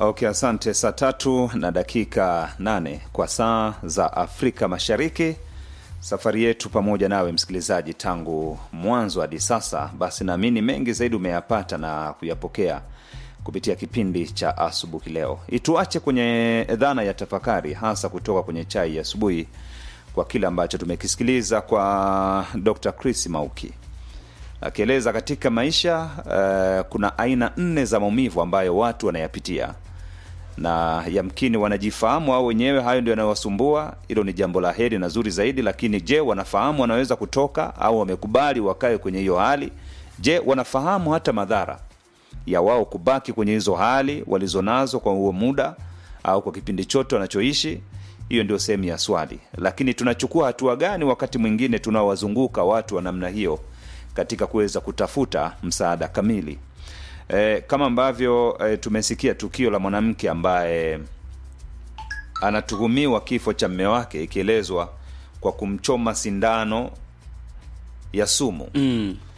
Okay, asante. Saa tatu na dakika nane kwa saa za Afrika Mashariki. Safari yetu pamoja nawe msikilizaji, tangu mwanzo hadi sasa, basi naamini mengi zaidi umeyapata na kuyapokea kupitia kipindi cha asubuhi leo. Ituache kwenye dhana ya tafakari, hasa kutoka kwenye chai ya asubuhi, kwa kile ambacho tumekisikiliza kwa Dr. Chris Mauki akieleza katika maisha uh, kuna aina nne za maumivu ambayo watu wanayapitia na yamkini wanajifahamu au wenyewe hayo ndio yanayowasumbua. Hilo ni jambo la heri na zuri zaidi, lakini je, wanafahamu wanaweza kutoka au wamekubali wakae kwenye hiyo hali? Je, wanafahamu hata madhara ya wao kubaki kwenye hizo hali walizonazo kwa huo muda au kwa kipindi chote wanachoishi? Hiyo ndio sehemu ya swali. Lakini tunachukua hatua gani wakati mwingine tunaowazunguka watu wa namna hiyo katika kuweza kutafuta msaada kamili? E, kama ambavyo e, tumesikia tukio la mwanamke ambaye anatuhumiwa kifo cha mme wake ikielezwa kwa kumchoma sindano ya sumu mm.